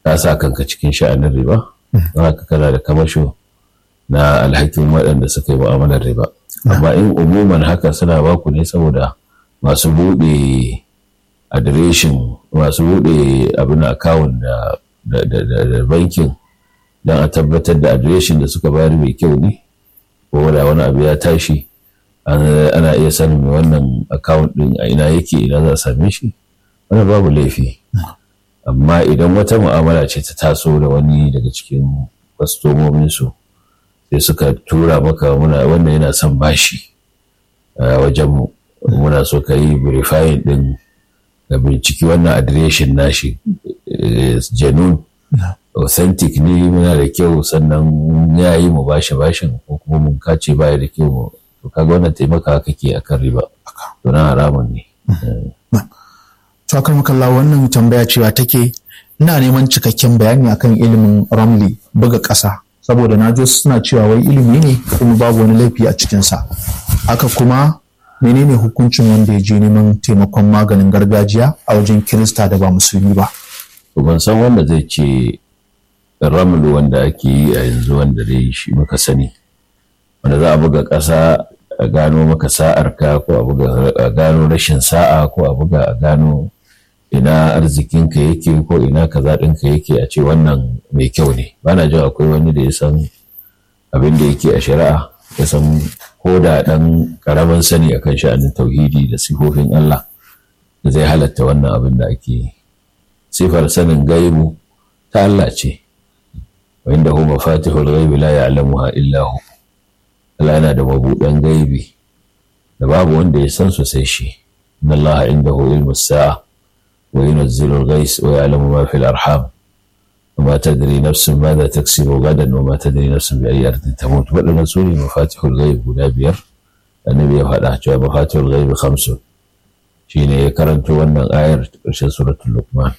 ka sa kanka cikin sha'anin riba don haka kana da kamasho na alhakin waɗanda suka yi mu'amalar riba amma in umuman haka suna baku ne saboda masu buɗe adireshin masu buɗe abin akawun da bankin don a tabbatar da adireshin da suka bayar mai kyau ne ko da wani abu ya tashi ana iya sanin mai wannan akawun ɗin a ina yake ina za a same shi wani babu laifi amma idan wata mu'amala ce ta taso da wani daga cikin kwastomominsu sai suka tura maka muna wannan yana son bashi a wajenmu muna so ka yi verifying din ga binciki wannan adireshin nashi janun authentic ne muna da kyau sannan ya yi mu bashi bashin ko kuma mun kace baya da kyau to kaga wannan taimaka kake akan riba to na haramun ne to akan makalla wannan tambaya cewa take ina neman cikakken bayani akan ilimin ramli buga ƙasa saboda na ji suna cewa wai ilimi ne kuma babu wani laifi a cikinsa haka kuma menene hukuncin wanda ya je neman taimakon maganin gargajiya a wajen kirista da ba musulmi ba ban san wanda zai ce ramlu wanda ake yi a yanzu wanda dai shi muka sani wanda za a buga ƙasa a gano maka sa'arka ko a buga a gano rashin sa'a ko a buga a gano ina arzikinka yake ko ina kaza ɗinka yake a ce wannan mai kyau ne bana jin akwai wani da ya san abin da yake a shari'a ya san ko da ɗan ƙaramin sani akan sha'anin tauhidi da sifofin Allah da zai halatta wannan abin da ake yi sifar sanin gaibu ta Allah ce wa inda hu mafatihul ghaibi la ya'lamuha illa hu Allah yana da mabuɗan gaibi da babu wanda ya san su sai shi inna Allah indahu ilmu sa'a وينزل الغيث ويعلم ما في الأرحام وما تدري نفس ماذا تكسب غدا وما تدري نفس بأي أرض تموت ولا سوري مفاتيح الغيب guda biyar annabi ya faɗa cewa mafatihul ghaib khamsun shine ya karanto wannan ayar ƙarshen suratul luqman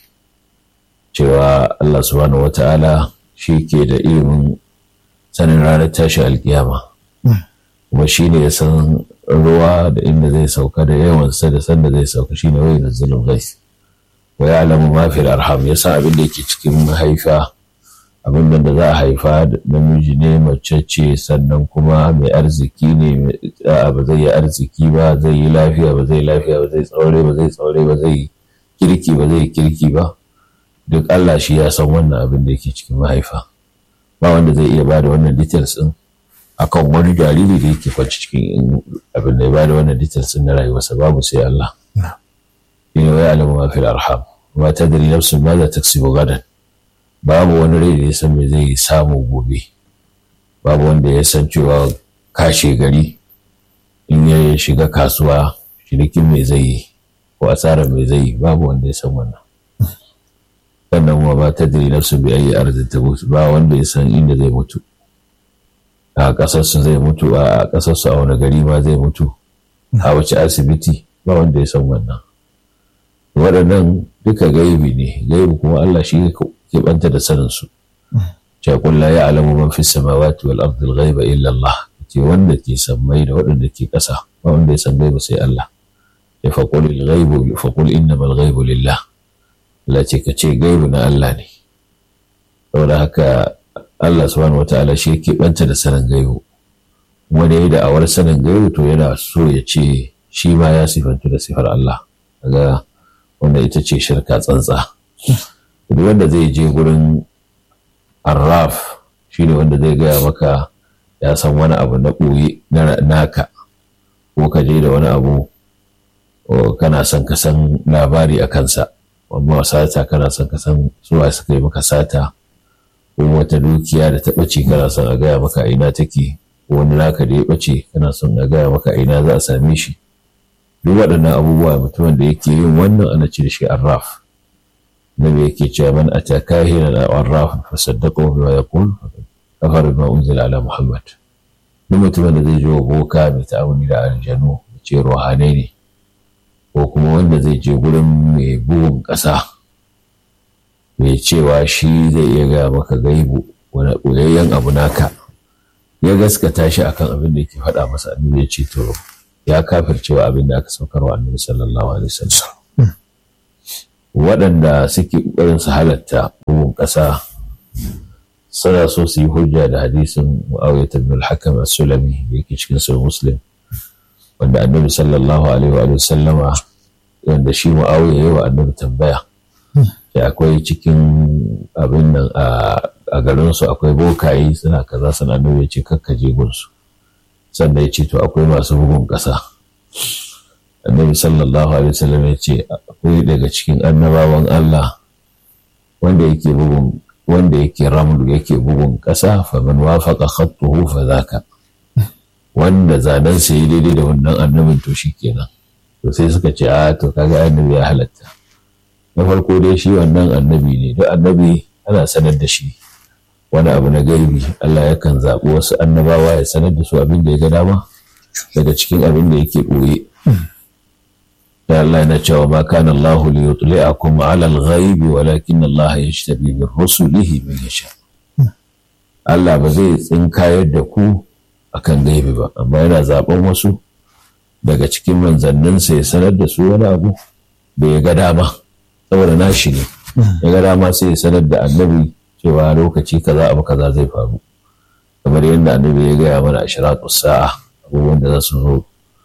cewa Allah subhanahu wata'ala shi ke da ilimin sanin ranar tashi alkiyama kuma shine ya san ruwa da inda zai sauka da yawansa da sanda zai sauka shine wai nazzalul ghais wa ya'lamu ma fil arham ya san abin da yake cikin mahaifa abin da za a haifa namiji ne mace ce sannan kuma mai arziki ne ba zai yi arziki ba zai yi lafiya ba zai lafiya ba zai tsaure ba zai tsaure ba zai kirki ba zai kirki ba duk Allah shi ya san wannan abin da yake cikin mahaifa ba wanda zai iya bada wannan details din akan wani jariri da yake kwanci cikin abin da ya bada wannan details din na rayuwarsa babu sai Allah shine wa ya'lamu ma fil arham wa tadri nafsun ma za taksibu gadan babu wani rai da ya san me zai samu gobe babu wanda ya san cewa kashe gari in ya shiga kasuwa shirikin me zai yi ko asarar me zai yi babu wanda ya san wannan sannan wa ba tadri nafsun bi ayi arzin ta ba wanda ya san inda zai mutu a ƙasarsu zai mutu a ƙasarsu a wani gari ma zai mutu a wace asibiti ba wanda ya san wannan waɗannan duka gaibi ne gaibi kuma Allah shi ke banta da sanin su ce la ya alamu man fi samawati wal ardi ghaiba illa Allah ce wanda ke sammai da waɗanda ke ƙasa ba wanda ya san gaibi sai Allah ya faqul al ghaibu faqul innamal ghaibu lillah Allah ce ka ce gaibi na Allah ne saboda haka Allah subhanahu wataala shi ke banta da sanin gaibu wanda ya da'awar sanin gaibu to yana so ya ce shi ma ya sifantu da sifar Allah kaga wanda ita ce shirka tsantsa duk wanda zai je gurin arraf shi ne wanda zai gaya maka ya san wani abu na ɓoye naka ko ka je da wani abu kana son ka san labari a kansa amma sata kana son ka san suwa suka yi maka sata ko wata dukiya da ta ɓace kana son a gaya maka ina take ko wani naka da ya ɓace kana son a gaya maka ina za a same shi duk waɗannan abubuwa mutumin da yake yin wannan ana ce da shi arraf nabi yake cewa man ata kahinan aw arraf fa saddaqahu bima yaqul kafara bima unzila ala muhammad duk mutumin da zai je wa boka mai ta'amuli da aljanu da ce ruhanai ne ko kuma wanda zai je gurin mai bugun ƙasa mai cewa shi zai iya gaya maka gaibu wani ɓoyayyen abu naka ya gaskata shi akan abin da yake faɗa masa annabi ya ce to ya kafircewa abin da aka saukar wa annabi sallallahu alaihi wasallam waɗanda suke ƙoƙarin su halatta bugun ƙasa suna so su yi hujja da hadisin mu'awiyah ibn al-hakam as-sulami da yake cikin sahih muslim wanda annabi sallallahu alaihi wa sallama wanda shi mu'awiyah yayi wa annabi tambaya da akwai cikin abin nan a garin su akwai bokaye suna kaza suna annabi ya ce kakkaje gunsu sannan ya ce to akwai masu bugun ƙasa annabi sallallahu alaihi wasallam ya ce akwai daga cikin annabawan Allah wanda yake bugun wanda yake ramlu yake bugun ƙasa faman wafaqa khattuhu fa zaka wanda zanen sa yi daidai da wannan annabin to kenan to sai suka ce a to kaga annabi ya halatta na farko dai shi wannan annabi ne duk annabi ana sanar da shi wani abu na gaibi Allah yakan zaɓi wasu annabawa ya sanar da su abin da ya ga dama daga cikin abin da yake ɓoye da Allah yana cewa ma kana Allah li yutli'akum 'ala al-ghaib walakin Allah yajtabi bi rusulihi man yasha Allah ba zai tsinkayar da ku akan gaibi ba amma yana zaben wasu daga cikin manzanninsa ya sanar da su wani abu da ya ga dama saboda nashi ne ya ga dama sai ya sanar da annabi cewa lokaci kaza abu kaza zai faru kamar yadda annabi ya gaya mana ashiratu sa'a abubuwan da za su zo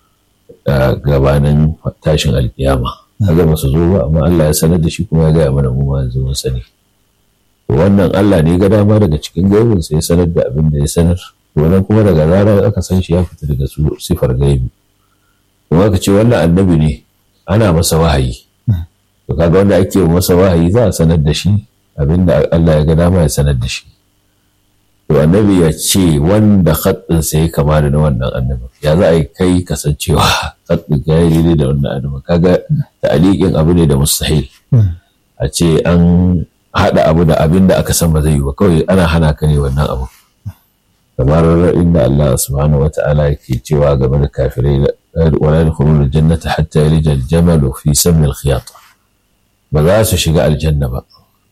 gabanin tashin alkiyama kaga ba su zo ba amma Allah ya sanar da shi kuma ya gaya mana mu ma yanzu mun sani wannan Allah ne ga dama daga cikin gaibin sai ya sanar da abin da ya sanar wannan kuma daga zarar aka san shi ya fita daga sifar gaibi kuma aka ce wannan annabi ne ana masa wahayi to kaga wanda ake masa wahayi za a sanar da shi abin da Allah ya ga dama ya sanar da shi to annabi ya ce wanda khaddin sai kama da na wannan annabi ya za a yi kai kasancewa khaddin ka yi daidai da wannan annabi kaga ta'aliqin abu ne da mustahil a ce an haɗa abu da abin da aka san ba zai yi ba kawai ana hana ka ne wannan abu kamar inda Allah subhanahu wata'ala yake cewa game da kafirai wala yadkhuluna aljannata hatta yalija aljamalu fi sammi alkhiyat ba za su shiga aljanna ba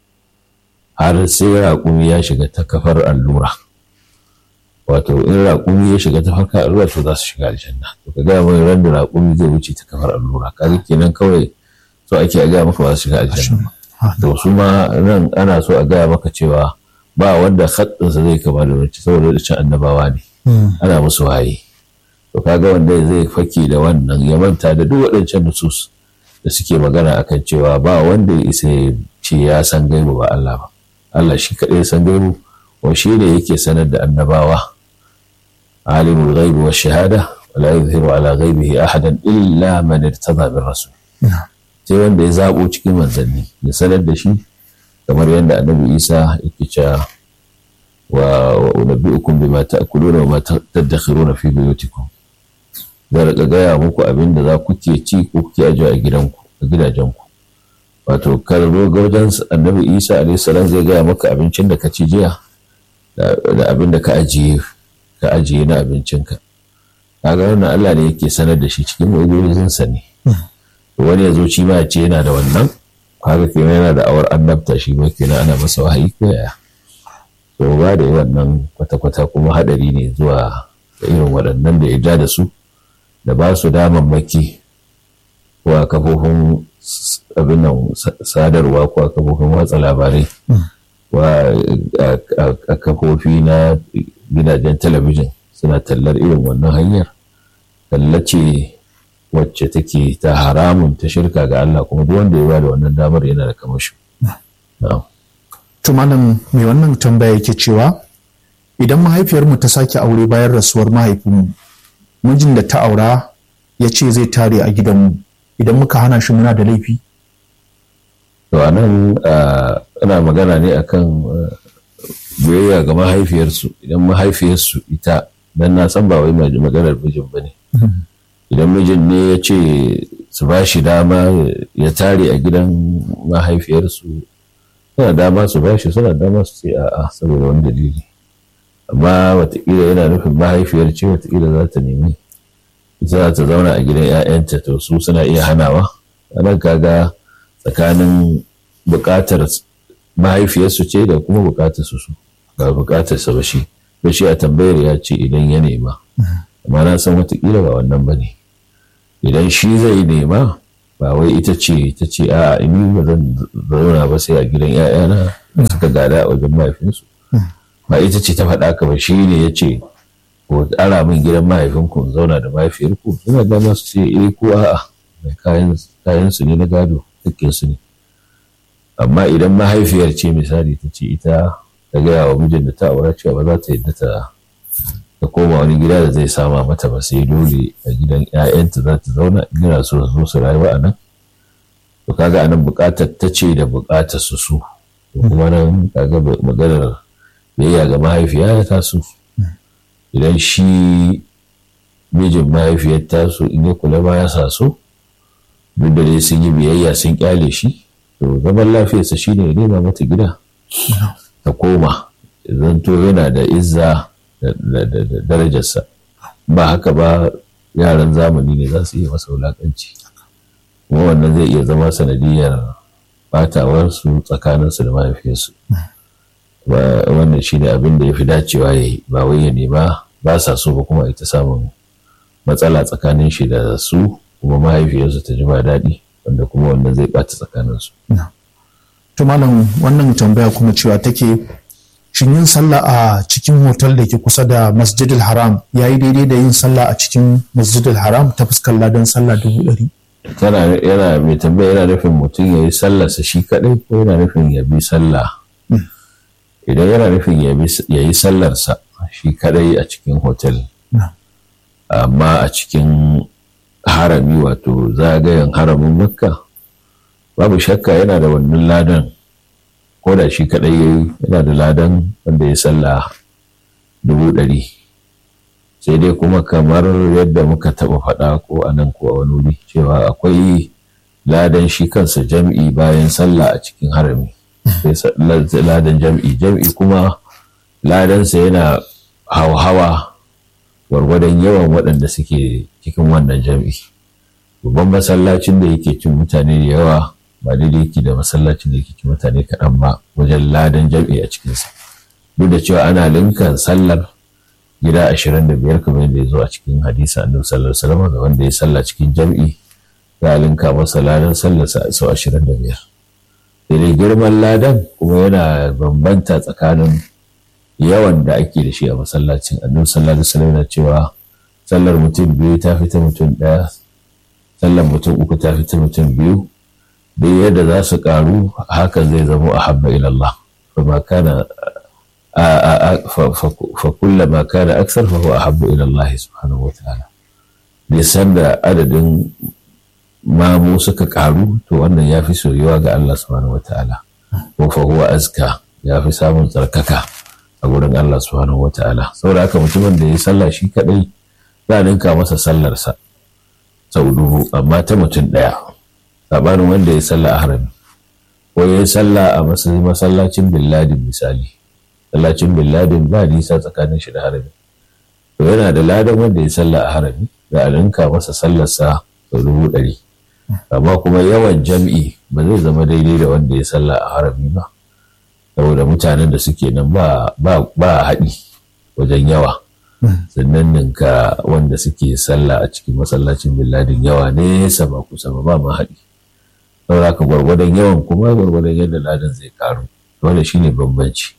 har sai raƙumi ya shiga ta kafar allura wato in raƙumi ya shiga ta farka allura to za su shiga aljanna to ka gaya mai ran da raƙumi zai wuce ta kafar allura kaga kenan kawai so ake a gaya maka ba su shiga aljanna to su ma nan ana so a gaya maka cewa ba wanda haddinsa zai kama da wacce saboda da cin annabawa ne ana musu waye to kaga wanda zai fake da wannan ya manta da duk waɗancan nusus da suke magana akan cewa ba wanda ya isa ya ce ya san gaibu ba Allah ba Allah shi kaɗai san gaibu wa shi ne yake sanar da annabawa alimul ghaibi wa shahada wala yuzhiru ala ghaibihi ahadan illa man irtada bir rasul sai wanda ya zabo cikin manzanni ya sanar da shi kamar yadda annabi Isa yake cewa wa unabbi'ukum bima ta'kuluna wa ma tadakhiruna fi buyutikum da rika gaya muku abin da za ku ke ci ko kuke ajiye a gidanku a gidajenku wato karbo ga wajen annabi isa alaihissalam zai gaya maka abincin da ka ci jiya da abin da ka ajiye ka ajiye na abincinka kaga wannan Allah ne yake sanar da shi cikin mu'ujizansa ne wani ya zo ci ma ce yana da wannan kaga kenan yana da awar annabta shi ma kenan ana masa wahayi ko yaya to ba da wannan kwata-kwata kuma hadari ne zuwa da irin waɗannan da ya ja da su da ba su damammaki ko a kafofin abin nan sadarwa ko a kafofin watsa labarai ko a kafofi na gidajen talabijin suna tallar irin wannan hanyar tallace wacce take ta haramun ta shirka ga Allah kuma duk wanda ya ba da wannan damar yana da kamashi. To malam mai wannan tambaya yake cewa idan mahaifiyarmu ta sake aure bayan rasuwar mahaifinmu mijin da ta aura ya ce zai tare a gidanmu idan muka hana shi muna da laifi? To a nan ana magana ne akan biyayya ga mahaifiyarsu idan mahaifiyarsu ita dan na san ba wai maganar mijin ba ne. Idan mijin ne ya ce su ba shi dama ya tare a gidan mahaifiyarsu suna dama su ba shi suna dama su ce a'a saboda wani dalili. Amma watakila yana nufin mahaifiyar ce watakila za ta nemi za ta zauna a gidan 'ya'yanta to su suna iya hanawa nan kaga tsakanin bukatar mahaifiyarsu ce da kuma bukatar su su ba bukatar sa ba shi ba shi a tambayar ya ce idan ya nema amma na san watakila ba wannan ba ne idan shi zai nema ba wai ita ce ta ce a ni ba zan zauna ba sai a gidan 'ya'yana da suka gada a wajen mahaifinsu ba ita ce ta faɗa ka ba shi ne ya ce ko ara min gidan mahaifinku in zauna da mahaifiyarku suna dama su ce eh ko a'a kayan su ne na gado dukkan su ne amma idan mahaifiyar ce misali ta ce ita ta gaya wa mijin da ta aura cewa ba za ta yadda ta ta koma wani gida da zai sama mata ba sai dole a gidan 'ya'yanta za ta zauna gina so su zo su rayuwa a nan to kaga anan bukatar ta ce da bukatar su su to kuma nan kaga maganar biyayya ga mahaifiya ya taso idan shi mijin mahaifiyar taso in ya kula ba ya sa so duk da dai sun yi biyayya sun kyale shi to zaman lafiyarsa shine ya nema mata gida ta koma zanto yana da izza da darajarsa ba haka ba yaran zamani ne za su iya masa wulaƙanci kuma wannan zai iya zama sanadiyar batawarsu tsakaninsu da mahaifiyarsu wannan shi ne abin da ya fi dacewa ya yi ba wai ya nema ba sa so ba kuma ita samun matsala tsakanin shi da su kuma mahaifiyarsu ta ji ba daɗi wanda kuma wannan zai ɓata tsakaninsu. to malam wannan tambaya kuma cewa take shin yin sallah a cikin hotel da ke kusa da masjidil haram ya yi daidai da yin sallah a cikin masjidil haram ta fuskar ladan sallah dubu ɗari. tana yana mai tambaya yana nufin mutum ya yi sallarsa shi kaɗai ko yana nufin ya bi sallah idan yana nufin ya yi sallarsa shi kaɗai a cikin hotel amma a cikin harami wato zagayen haramin makka babu shakka yana da wannan ladan ko da shi kaɗai ya yi yana da ladan wanda ya sallah dubu ɗari sai dai kuma kamar yadda muka taɓa faɗa ko a nan ko a wani wuri cewa akwai ladan shi kansa jam'i bayan sallah a cikin harami sai ladan jam'i jam'i kuma ladansa yana hauhawa gwargwadon yawan waɗanda suke cikin wannan jam'i babban masallacin da yake cin mutane da yawa ba daidai yake da masallacin da yake cin mutane kaɗan ba wajen ladan jam'i a cikinsa duk da cewa ana linkan sallar gida ashirin da biyar kamar yadda ya zo a cikin hadisa annabi sallallahu alaihi wasallam ga wanda ya salla cikin jam'i za a linka masa ladan sallarsa sau ashirin da biyar sai girman ladan kuma yana bambanta tsakanin yawan da ake da shi a masallacin annabi sallallahu alaihi wasallam yana cewa sallar mutum biyu ta fita mutum ɗaya sallar mutum uku ta fita mutum biyu duk yadda za su karu hakan zai zamo a habba ilallah fa kana fa kullama kana aksar fa huwa ahabbu ila Allah subhanahu wa ta'ala bai san da adadin mamu suka karu to wannan ya fi soyuwa ga Allah subhanahu wa ta'ala ko fa huwa azka ya fi samun tsarkaka a gurin Allah subhanahu wa ta'ala saboda haka mutumin da ya sallah shi kadai za a ninka masa sallarsa sau dubu amma ta mutum ɗaya sabanin wanda ya sallah a harami ko ya yi sallah a masallacin billadin misali masallacin billadin ba nisa tsakanin shi da harami to yana da ladan wanda ya sallah a harami da a ninka masa sallarsa sau dubu ɗari amma kuma yawan jam'i ba zai zama daidai da wanda ya sallah a harami ba saboda mutanen da suke nan ba haɗi wajen yawa sannan ninka wanda suke sallah a cikin masallacin billadin yawa nesa ba kusa ba ba ma haɗi saboda ka gwargwadon yawan kuma gwargwadon yadda ladan zai karu wanda shine bambanci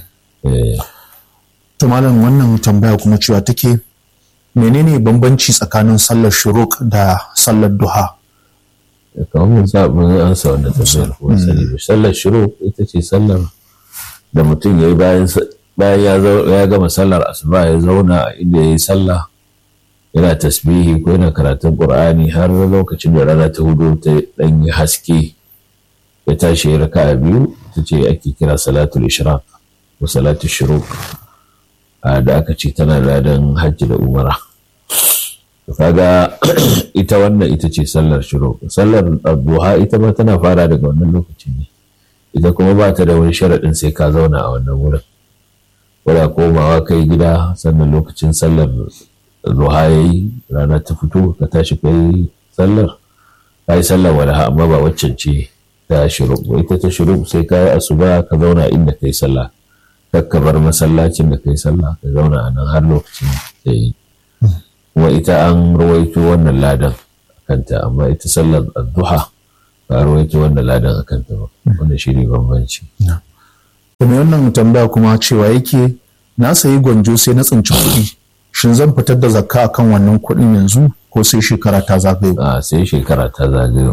to malam wannan tambaya kuma cewa take menene bambanci tsakanin sallar shuruk da sallar duha kamar mun sa mun ansa wannan tambayar ko sani sallar shuruk ita ce sallar da mutum ya yi bayan bayan ya gama sallar asuba ya zauna a inda ya yi sallah yana tasbihi ko yana karatun qur'ani har lokacin da rana ta hudu ta dan yi haske ya tashi ya raka biyu ta ce ake kira salatul ishraq ko salatul shuruq da aka ce tana ladan hajji da umara kaga ita wannan ita ce sallar shuruq sallar duha ita ma tana fara daga wannan lokacin ne ita kuma ba ta da wani sharaɗin sai ka zauna a wannan wurin wadda komawa kai gida sannan lokacin sallar duha ya yi rana ta fito ka tashi kai sallar ka yi sallar walaha amma ba waccan ce ta shiru ita ta shiru sai ka yi asuba ka zauna inda kai sallah kakka bar masallacin da kai sallah ka zauna a nan har lokacin da yi kuma ita an rawaito wannan ladan kanta amma ita sallar addu'a ba rawaito wanda ladan a kanta ba wanda shi ne bambanci kuma wannan tambaya kuma cewa yake na sayi gwanjo sai na tsinci kuɗi shin zan fitar da zakka akan wannan kuɗin yanzu ko sai shekara ta zagayo a sai shekara ta zagayo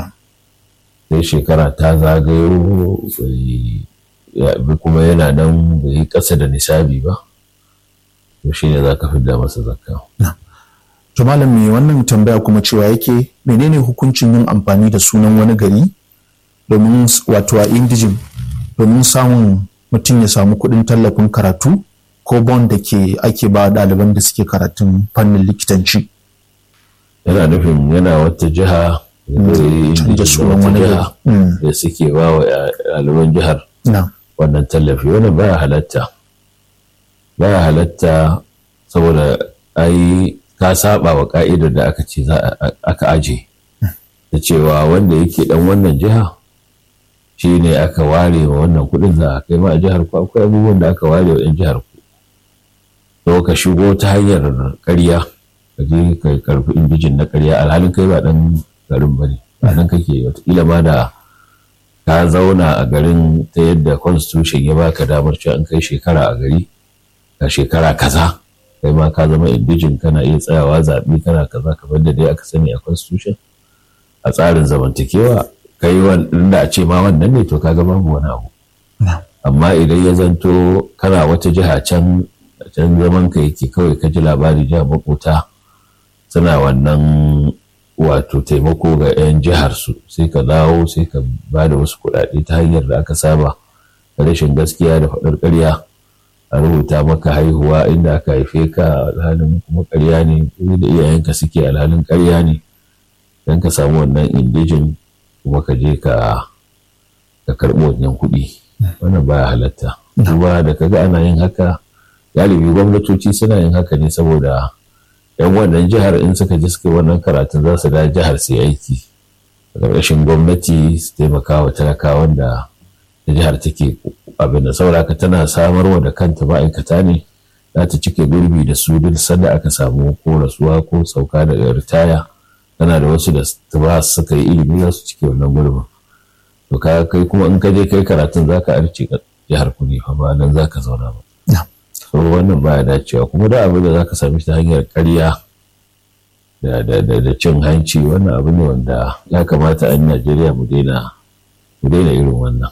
sai shekara ta zagayo kuma yana nan bai yi ƙasa da nisabi ba to shi ne za ka fidda masa zakka to malam me wannan tambaya kuma cewa yake menene hukuncin yin amfani da sunan wani gari domin wato a indijin domin samun mutum ya samu kuɗin tallafin karatu ko bond da ke ake ba ɗaliban da suke karatun fannin likitanci yana nufin yana wata jiha da sunan wani jiha da suke ba wa ɗaliban jihar wannan tallafi wannan baya halatta baya halatta saboda ai ka saba wa ka'idar da aka ce za aka aje da cewa wanda yake dan wannan jiha shi ne aka ware wa wannan kudin za a kai ma a jihar ku akwai abubuwan da aka ware wa 'yan jihar ku to ka shigo ta hanyar ƙarya ka je ka karfi indijin na ƙarya alhalin kai ba dan garin ba ne ba nan kake wataƙila ma da ka zauna a garin ta yadda constitution ya baka damar cewa an kai shekara a gari ka shekara kaza kai ma ka zama indijin kana iya tsayawa zaɓe kana kaza kamar da dai aka sani a constitution a tsarin zamantakewa kai wanda a ce ma wannan ne to kaga babu wani abu amma idan ya zanto kana wata jiha can can zaman ka yake kawai ka ji labari jiha makota suna wannan wato taimako ga 'yan jihar su sai ka dawo sai ka ba da wasu kuɗaɗe ta hanyar da aka saba da rashin gaskiya da faɗar ƙarya a rubuta maka haihuwa inda aka haife ka alhalin kuma ƙarya ne da iyayenka suke alhalin ƙarya ne don ka samu wannan indijin kuma ka je ka ka karɓi wannan kuɗi wannan baya halatta kuma da kaga ana yin haka galibi gwamnatoci suna yin haka ne saboda yan wannan jihar in suka ji suka wannan karatun za su da jihar su aiki a ƙarƙashin gwamnati su taimaka wa talakawan da da jihar take abin da sauraka tana samarwa da kanta ma'aikata ne za ta cike gurbi da su duk sanda aka samu ko rasuwa ko sauka daga ritaya tana da wasu da ba suka yi ilimi za su cike wannan gurbin to ka kai kuma in ka je kai karatun za ka arce jihar ku ne fa ba nan za ka zauna ba so wannan baya dacewa kuma da abin da za ka sami ta hanyar karya da cin hanci wannan abu ne wanda ya kamata a najeriya mu daina mu daina irin wannan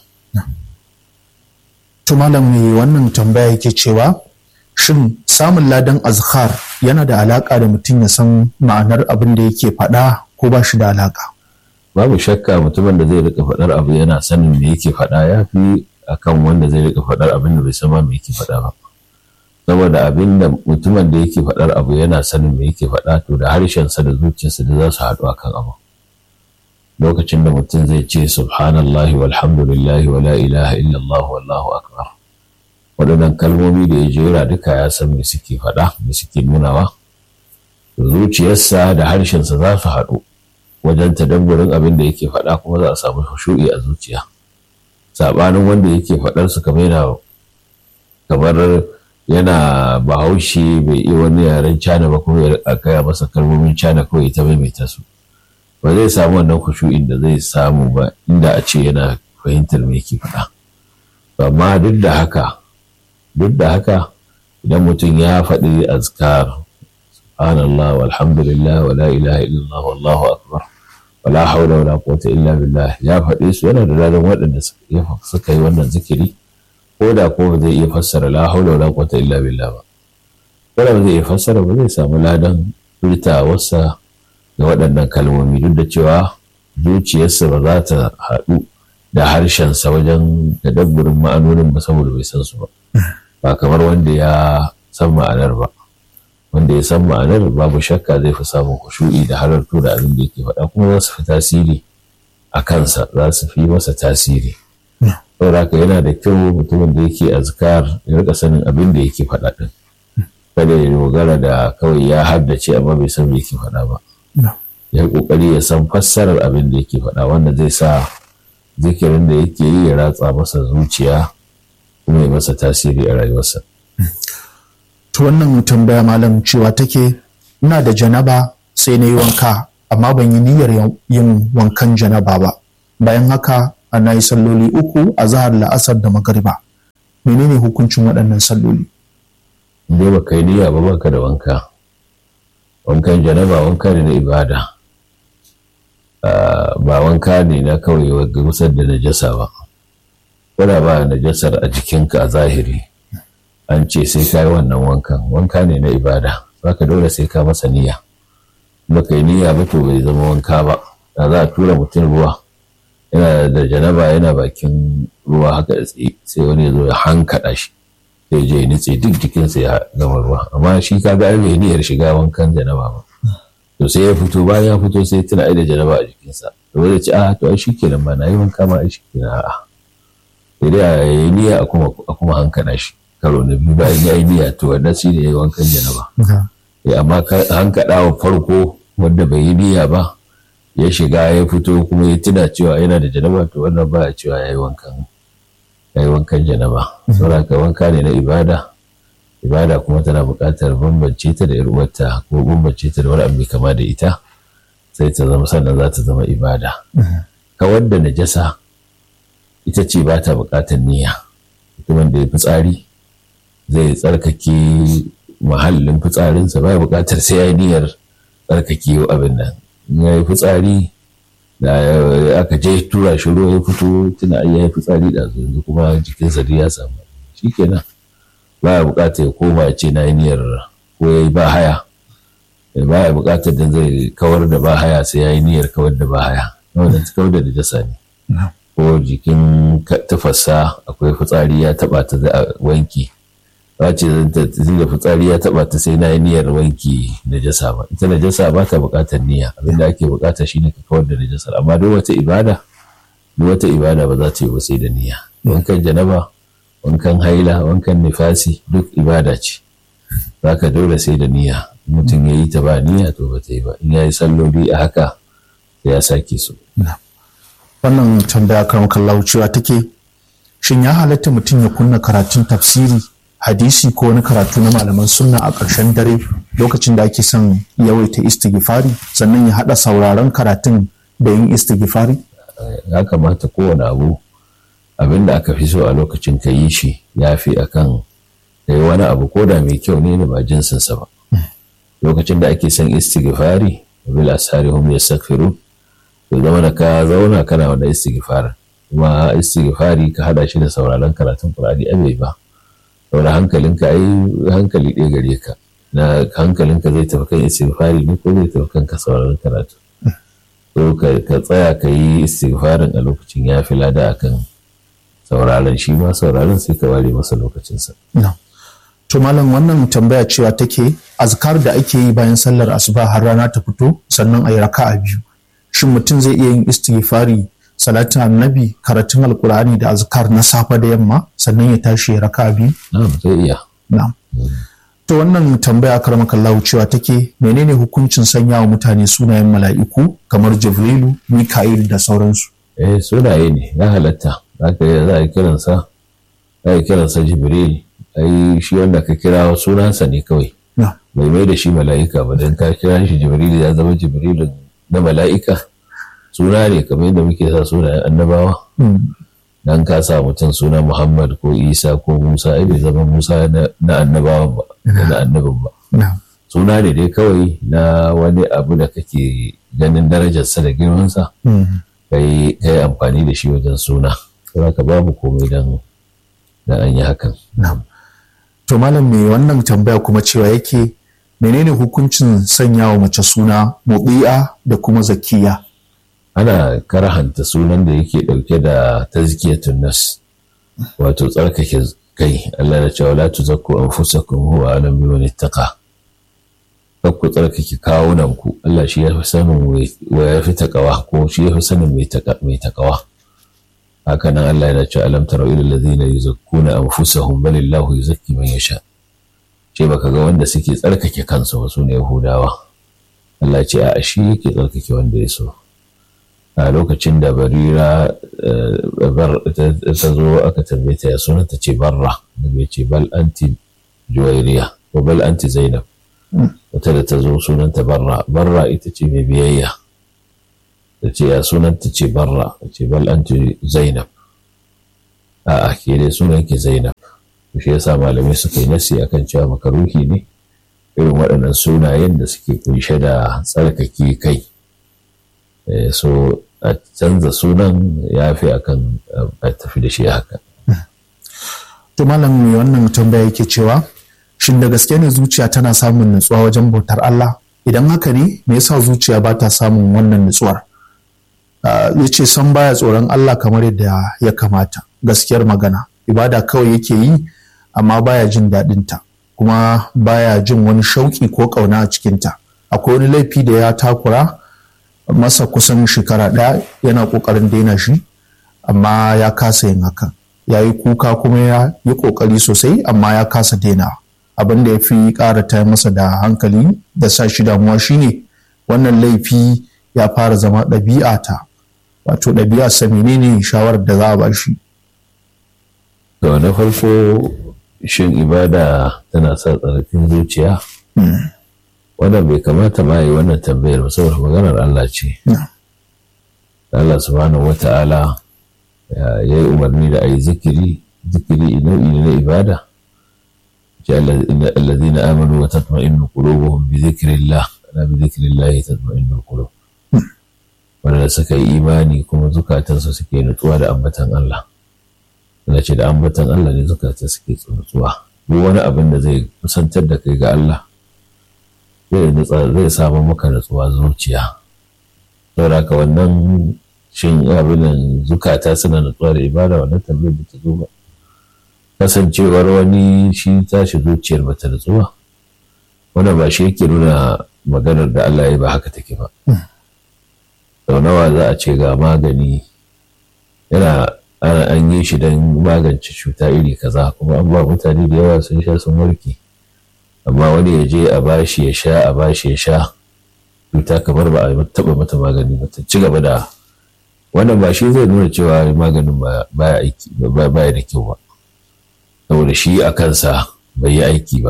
to malam mai wannan tambaya yake cewa shin samun ladan azkar yana da alaka da mutum ya san ma'anar abin da yake faɗa ko ba shi da alaka babu shakka mutumin da zai rika faɗar abu yana sanin me yake faɗa ya fi akan wanda zai rika faɗar abin da bai san ma me yake faɗa ba saboda abin da mutumin da yake faɗar abu yana sanin me yake faɗa to da harshensa da zuciyarsa da za su haɗu akan abu lokacin da mutum zai ce subhanallahi walhamdulillahi wa la ilaha illallah wallahu akbar waɗannan kalmomi da ya jera duka ya san me suke faɗa me suke nunawa zuciyarsa da harshensa za su haɗu wajen tadabburin abin da yake faɗa kuma za a samu hushu'i a zuciya saɓanin wanda yake faɗar su kamar yana kamar yana bahaushe bai iya wani yaren cana ba kuma ya gaya masa kalmomin cana kawai ta maimaita su ba zai samu wannan hushu'in da zai samu ba inda a ce yana fahimtar me yake faɗa amma duk da haka duk da haka idan mutum ya faɗi azkar subhanallah walhamdulillah wa la ilaha illallah wallahu akbar wala haula wala quwwata illa billah ya faɗi su yana da ladan waɗanda suka yi wannan zikiri ko da ko ba zai iya fassara la haula wala quwwata illa billah ba ko da ba zai iya fassara ba zai samu ladan furtawarsa da waɗannan kalmomi duk da cewa zuciyarsa ba za ta haɗu da harshensa wajen tadabburin ma'anonin ba saboda bai san su ba ba kamar wanda ya san ma'anar ba wanda ya san ma'anar babu shakka zai fi samun kushu'i da halartu da abin da yake faɗa kuma za su fi tasiri a kansa za su fi masa tasiri saboda haka yana da kyau mutumin da yake azkar ya rika sanin abin da yake faɗa ɗin kada ya dogara da kawai ya haddace amma bai san me yake faɗa ba ya kokari ya san fassarar abin da yake faɗa wanda zai sa zikirin da yake yi ya ratsa masa zuciya kuma ya masa tasiri a rayuwarsa. To wannan tambaya malam cewa take ina da janaba sai na yi wanka amma ban yi niyyar yin wankan janaba ba bayan haka ana yi salloli uku a zahar la'asar da magariba menene hukuncin waɗannan salloli dai ba kai niyya ba baka da wanka wankan janaba wanka ne na ibada ba wanka ne na kawai gusar da najasa ba kuna ba najasar a jikinka a zahiri an ce sai ka yi wannan wankan wanka ne na ibada ka dole sai ka masa niyya baka yi niyya ba to bai zama wanka ba da za a tura mutum ruwa yana da janaba yana bakin ruwa haka da tsaye sai wani ya zo ya hankaɗa shi sai je ya nutse duk jikinsa ya gama ruwa amma shi ka ga bai niyyar shiga wankan janaba ba to sai ya fito bayan ya fito sai tuna ai da janaba a jikinsa to wanda ce a to ai shikenan ma na yi wanka ma ai shikenan a'a sai dai a yi niyya a kuma a kuma hankaɗa shi karo na biyu bayan ya yi niyya to wannan shi ne ya yi wankan janaba amma hankaɗa wa farko wanda bai yi niyya ba ya shiga ya fito kuma ya tuna cewa yana da janaba to wannan ba a cewa ya yi wankan ya yi wankan janaba saboda wanka ne na ibada ibada kuma tana buƙatar bambance ta da uwarta ko bambance ta da wani abu kama da ita sai ta zama sannan za ta zama ibada kawar da najasa ita ce ba ta buƙatar niyya mutumin da ya fitsari zai tsarkake mahallin fitsarinsa ba ya buƙatar sai ya yi niyyar tsarkake abin nan ya yi fitsari da aka je tura shi ruwa ya fito tuna ya yi fitsari da yanzu kuma jikinsa duk ya samu shi kenan ba ya bukatar ya koma ya ce na yi niyyar ko ya yi ba haya ba ya bukatar da zai kawar da ba haya sai ya yi niyyar kawar da ba haya wanda ta kawar da najasa ne ko jikin tafasa akwai fitsari ya taba ta wanki ba ce da fitsari ya taba ta sai na yi niyyar wanki najasa ba ita najasa ba ta buƙatar niyya abinda ake buƙata shine ka kawar da najasar amma duk wata ibada duk wata ibada ba za ta yi ba sai da niyya wankan janaba wankan haila wankan nifasi duk ibada ce ka dole sai da niyya mutum ya yi ta ba niyya to ba ta yi ba in ya yi salloli a haka ya sake su wannan tambaya kan kallahu cewa take shin ya halatta mutum ya kunna karatun tafsiri hadisi ko wani karatu na malaman sunna a ƙarshen dare lokacin da ake son yawaita istighfari sannan ya haɗa sauraron karatun da yin istighfari? ya kamata kowane abu abin da aka fi so a lokacin ka yi shi ya fi a kan da wani abu ko da mai kyau ne da ba jinsinsa ba lokacin da ake son istighfari bil asari hum yastaghfirun to zama da ka zauna kana wanda istighfar kuma istighfari ka hada shi da sauraron karatun qur'ani abai ba saboda hankalinka ai hankali ɗaya gare ka na hankalinka zai tafi kan istighfari ne ko zai tafi kan ka sauraron karatu to ka tsaya ka yi istighfarin a lokacin ya fi lada akan sauraron shi ma sauraron sai ka ware masa lokacinsa. To malam wannan tambaya cewa take azkar da ake yi bayan sallar asuba har rana ta fito sannan a yi raka'a biyu. Shin mutum zai iya yin istighfari salatin annabi karatun alkur'ani da azkar na safe da yamma sannan ya tashi ya raka'a biyu? Na'am zai iya. Na'am. To wannan tambaya karmakallahu cewa take menene hukuncin sanya wa mutane sunayen mala'iku kamar Jibrilu, Mika'il da sauransu? Eh sunaye ne ya halatta. Zaka za a kiransa za a kiransa Jibril ai shi wanda ka kira sunansa ne kawai. Bai mai da shi mala'ika ba don ka kira shi Jibril ya zama Jibril na mala'ika. Suna ne kamar yadda muke sa sunayen annabawa. Dan ka sa mutum suna Muhammad ko Isa ko Musa ai bai zama Musa na annabawan ba. na annabin ba. Suna ne dai kawai na wani abu da kake ganin darajarsa da girmansa, ka yi amfani da shi wajen suna. Saboda ka babu komai don an yi hakan. To malam mai wannan tambaya kuma cewa yake menene hukuncin sanya wa mace suna mubi'a da kuma zakiya? Ana karahanta sunan da yake ɗauke da tazkiyatun nas wato tsarkake kai Allah na cewa la tuzakku anfusakum huwa alam biman ittaqa ku tsarkake kawunan ku Allah shi ya fi sanin wa ya fi takawa ko shi ya fi sanin mai takawa haka nan Allah yana cewa alam tara ila allazina yuzakkuna anfusahum bal illahu yuzakki man yasha ce baka ga wanda suke tsarkake kansu ba su ne yahudawa Allah ce a shi yake tsarkake wanda ya so a lokacin da barira ta zo aka tambaye ta ya suna ta ce barra da bai ce bal anti juwairiya ko bal anti zainab wata da ta zo sunanta barra barra ita ce mai biyayya ta ce ya sunan ta ce barra ta ce bal anti zainab a'a ke dai sunan ki zainab shi yasa malamai suka yi nasi akan cewa makaruhi ne irin waɗannan sunayen da suke kunshe da tsarkake kai so a canza sunan ya fi akan a tafi da shi haka to malam mai wannan tambaya yake cewa shin da gaske ne zuciya tana samun nutsuwa wajen bautar Allah idan haka ne me yasa zuciya ba ta samun wannan nutsuwar ya ce san baya tsoron Allah kamar yadda ya kamata gaskiyar magana ibada kawai yake yi amma baya jin daɗinta kuma baya jin wani shauƙi ko ƙauna a cikinta akwai wani laifi da ya takura masa kusan shekara ɗaya yana ƙoƙarin daina shi amma ya kasa yin hakan ya yi kuka kuma ya yi ƙoƙari sosai amma ya kasa daina abin da ya fi ƙara ta masa da hankali da sa shi damuwa shine wannan laifi ya fara zama ɗabi'a ta wato ɗabi'a sa menene shawarar da za a ba shi to na farko shin ibada tana sa tsarafin zuciya wannan bai kamata ma yi wannan tambayar ba saboda maganar Allah ce Allah subhanahu wata'ala ya yi umarni da a yi zikiri zikiri nau'i na ibada الذين آمنوا وتطمئن قلوبهم بذكر الله ألا بذكر الله تطمئن القلوب wanda suka yi imani kuma zukatansu suke nutsuwa da ambatan Allah na ce da ambatan Allah ne zukata suke nutsuwa duk wani abin da zai kusantar da kai ga Allah zai samu maka nutsuwa zuciya saboda haka wannan shin abin zukata suna nutsuwa da ibada wannan tambayar da ta zo ba kasancewar wani shi tashi zuciyar bata nutsuwa wannan ba shi yake nuna maganar da Allah ya ba haka take ba sau nawa za a ce ga magani yana an yi shi don magance cuta iri kaza kuma an ba mutane da yawa sun sha sun warke amma wani ya je a bashi ya sha a bashi ya sha cuta kamar ba a taba mata magani ba ta ci gaba da wannan ba shi zai nuna cewa maganin baya aiki baya da kyau ba saboda shi a kansa bai yi aiki ba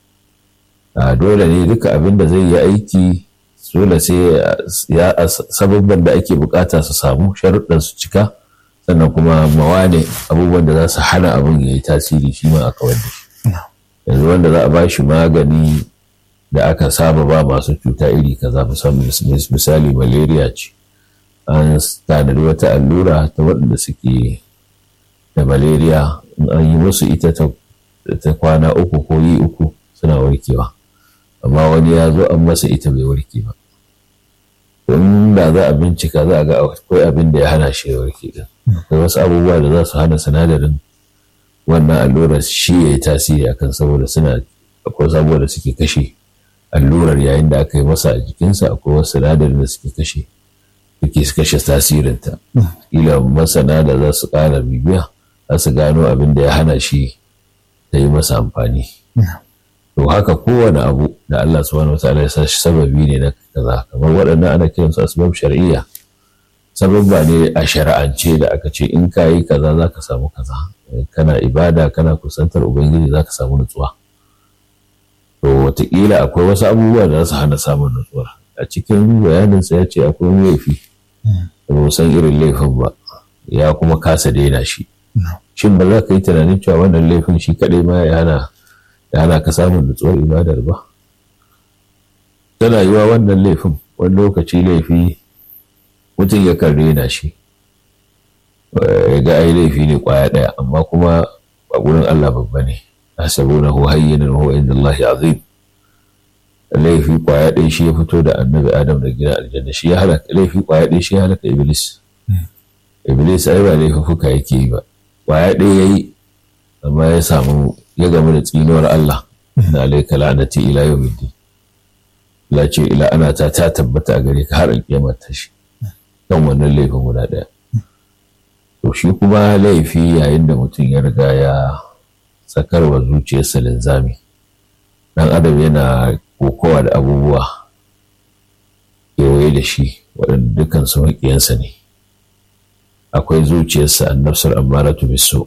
a dole ne duka abin da zai yi aiki dole sai ya sababban da ake bukata su samu sharuɗan su cika sannan kuma mawane abubuwan da za su hana abin ya yi tasiri shi ma a kawar da shi yanzu wanda za a ba shi magani da aka saba ba masu cuta iri kaza misali malaria ce an tanadi wata allura ta waɗanda suke da malaria in an yi musu ita ta kwana uku ko yi uku suna warkewa amma wani ya zo an masa ita bai warke ba in da za a bincika za a ga akwai abin da ya hana shi ya warke din akwai wasu abubuwa da za su hana sinadarin wannan allurar shi ya yi tasiri akan saboda suna akwai sabuwa da suke kashe allurar yayin da aka yi masa a jikinsa akwai wasu sinadarin da suke kashe suke kashe tasirinta kila masana da za su ƙara bibiya za su gano abin da ya hana shi ta yi masa amfani to haka kowane abu da Allah subhanahu wataala ya sa shi sababi ne na kaza kamar waɗannan ana kiran su asbab shar'iyya sababba ne a shari'ance da aka ce in ka yi kaza za ka samu kaza kana ibada kana kusantar ubangiji za ka samu nutsuwa to wataƙila akwai wasu abubuwa da za su hana samun nutsuwa a cikin bayaninsa ya ce akwai wani laifi da ba san irin laifin ba ya kuma kasa daina shi shin ba za ka yi tunanin cewa wannan laifin shi kaɗai ma ya hana ya hana ka samun nutsuwar ibadar ba tana yiwa wannan laifin wani lokaci laifi mutum ya kan rena shi ya ga ai laifi ne kwaya ɗaya amma kuma a gurin Allah babba ne asabuna hu hayyinan huwa inda Allah azim laifi kwaya ɗaya shi ya fito da annabi Adam da gidan aljanna shi ya halaka laifi kwaya ɗaya shi ya halaka Iblis Iblis ai ba laifuka yake yi ba kwaya ɗaya yayi amma ya samu ya gamu da tsinuwar Allah na alaika la'anati ila yawmiddin la ce ila ana ta ta tabbata a gare ka har alƙiyama ta shi kan wannan laifin guda ɗaya to shi kuma laifi yayin da mutum ya riga ya sakarwa zuciyarsa linzami dan adam yana kokowa da abubuwa kewaye da shi waɗanda dukkan su maƙiyansa ne akwai zuciyarsa annabsar ammaratu biso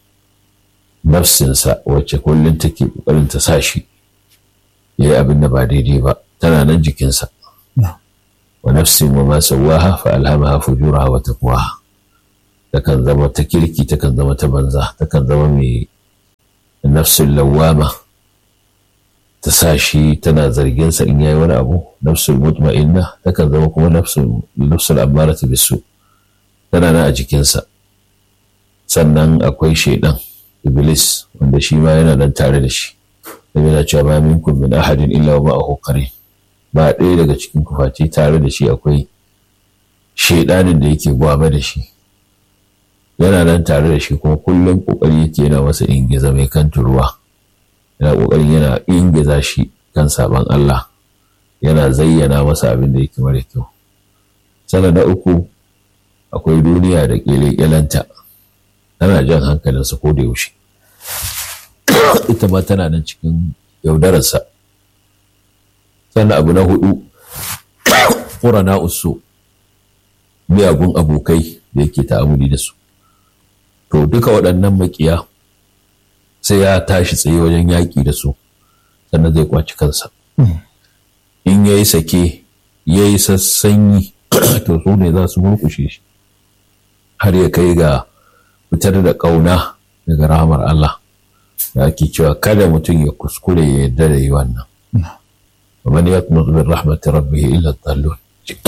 nafsinsa wacce kullum take ƙoƙarin ta sa shi ya yi abin da ba daidai ba tana nan jikinsa wa nafsin wa ma sawaha fa alhamaha fujuraha wa taqwaha takan zama ta kirki takan zama ta banza takan zama mai nafsin lawama ta sa shi tana zargin sa in yayi wani abu nafsul mutma'inna takan zama kuma nafsul nafsul ammaratu bisu tana nan a jikinsa sannan akwai shaidan iblis wanda shi ma yana nan tare da shi da yana cewa ma minkum min ahadin illa wa ma'ahu qarin ba ɗaya daga cikin kufaci tare da shi akwai shaidanin da yake gwaba da shi yana nan tare da shi kuma kullum kokari yake yana masa ingiza mai kan ruwa yana kokarin yana ingiza shi kan saban Allah yana zayyana masa abin da yake mara kyau sana na uku akwai duniya da ƙyale-ƙyalenta tana jan hankalinsa ko da yaushe ita ma tana nan cikin yaudararsa sannan abu na hudu ƙurana usu miyagun abokai da yake ta'amuli da su to duka waɗannan makiya sai ya tashi tsaye wajen yaƙi da su sannan zai kwaci kansa in ya yi sake ya yi sassanyi to su ne za su murkushe shi har ya kai ga fitar da ƙauna daga rahamar Allah da ake cewa kada mutum ya kuskure ya yarda da yi wannan ومن يقنط من رحمة ربه إلا الضالون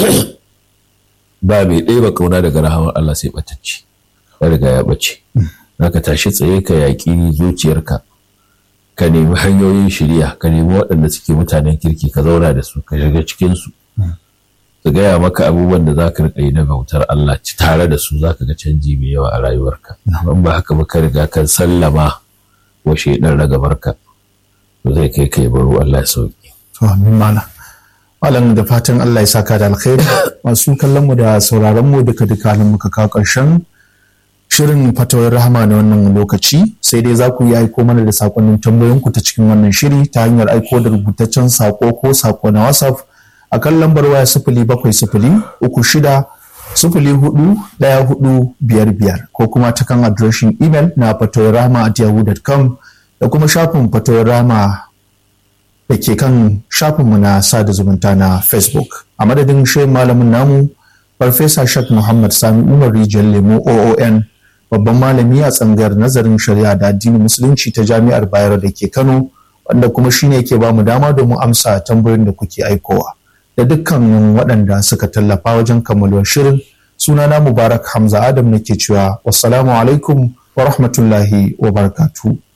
ba mai ɗaya ba kauna daga rahamar Allah sai ɓatacci ya riga ya ɓace ka tashi tsaye ka yaƙi zuciyarka ka nemi hanyoyin shirya ka nemi waɗanda suke mutanen kirki ka zauna da su ka shiga cikinsu su gaya maka abubuwan da za ka riƙa yi na bautar Allah tare da su za ka ga canji mai yawa a rayuwarka in ba haka ba ka riga kan sallama wa shaidan ragabarka to zai kai kai baro Allah ya sauki To amin malam. Malam da fatan Allah ya saka da alkhairi masu kallon mu da sauraron mu duka duka halin muka kawo ƙarshen shirin fatawar rahama na wannan lokaci sai dai za ku yi aiko mana da sakonnin tambayoyin ku ta cikin wannan shiri ta hanyar aiko da rubutaccen sako ko sako na WhatsApp a kan lambar waya sifili bakwai sifili uku shida sifili hudu ɗaya hudu biyar biyar ko kuma ta kan adireshin imel na fatawar rahama at yahoo.com da kuma shafin fatawar rahama da ke kan shafinmu na sada zumunta na facebook a madadin shehin malamin namu farfesa shak muhammad sami umar rijiyar lemo oon babban malami a tsangayar nazarin shari'a da addinin musulunci ta jami'ar bayero da ke kano wanda kuma shine ke ba mu dama domin amsa tambayoyin da kuke aikowa da dukkanin waɗanda suka tallafa wajen kammaluwar shirin sunana mubarak hamza adam nake cewa wassalamu alaikum wa rahmatullahi wa barakatuh